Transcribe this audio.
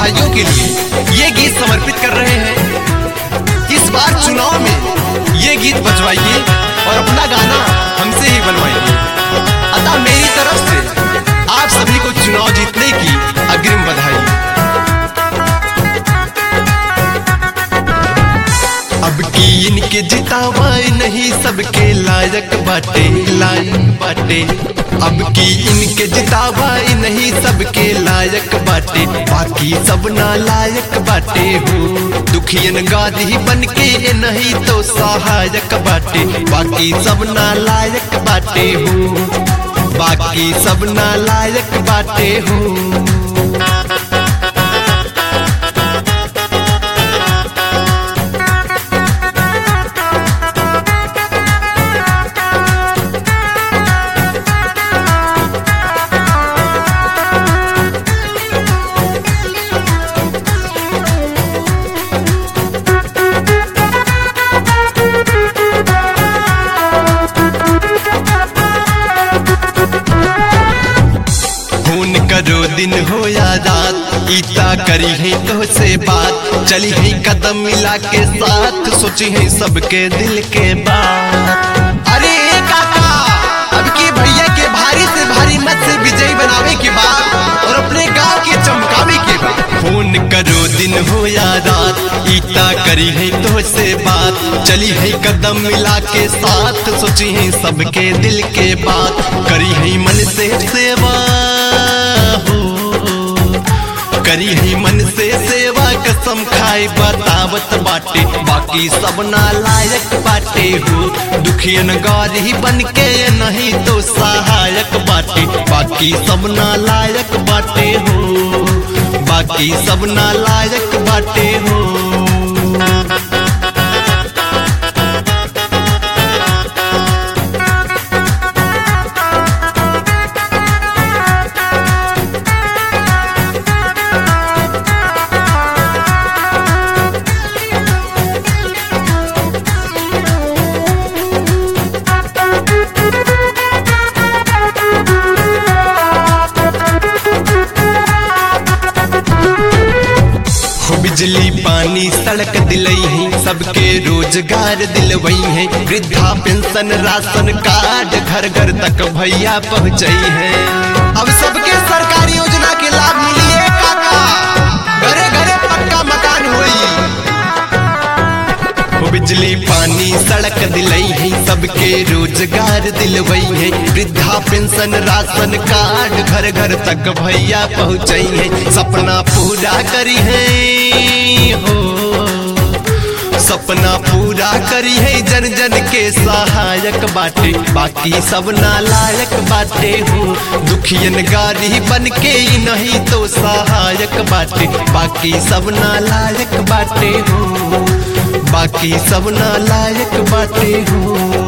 भाइयों के लिए ये गीत समर्पित कर रहे हैं इस बार चुनाव में ये गीत बजवाइए और अपना गाना हमसे ही बनवाइए अतः मेरी तरफ से आप सभी को चुनाव जीतने की अग्रिम बधाई अब की इनके जितावाए नहीं सबके लायक बाटे लायक बाटे अब की इनके जितावाए नहीं सबके लायक बाटे बाकी सब ना लायक बाटे हो दुखियन गादी बन के ये नहीं तो सहायक बाटे बाकी सब ना लायक बाटे हो बाकी सब ना लायक बाटे हो खून करो दिन हो या रात ईता करी है तो से बात चली है कदम मिला के साथ सोची है सबके दिल के बात अरे ए काका अब के भैया के भारी से भारी मत से विजयी बनावे के बाद और अपने गांव के चमकावे के बाद खून करो दिन हो या रात ईता करी है तो से बात चली है कदम मिला के साथ सोची है सबके दिल के बात करी है मन से सेवा हो करी ही मन से सेवा कसम खाए बतावत बाटे बाकी सब ना लायक बाटे हो दुखियन गारी बन के नहीं तो सहायक बाटे बाकी सब ना लायक बाटे हो बाकी सब ना लायक बाटे हो हो बिजली पानी सड़क दिलई है सबके रोजगार दिलवई है वृद्धा पेंशन राशन कार्ड घर घर तक भैया पहुँचई है अब सबके सरकारी योजना के लाभ मिलिए काका घरे घरे पक्का मकान होई हो बिजली पानी सड़क दिलई है सबके रोजगार दिलवई है वृद्धा पेंशन राशन कार्ड घर घर तक भैया पहुँचई है सपना पूरा करी है हो सपना पूरा करी है जन जन के सहायक बाटे बाकी सब नालायक बाटे हो दुखियन गारी बन के ही नहीं तो सहायक बाटे बाकी सब नालायक बाटे हो बाकी सब नालायक बाटे हो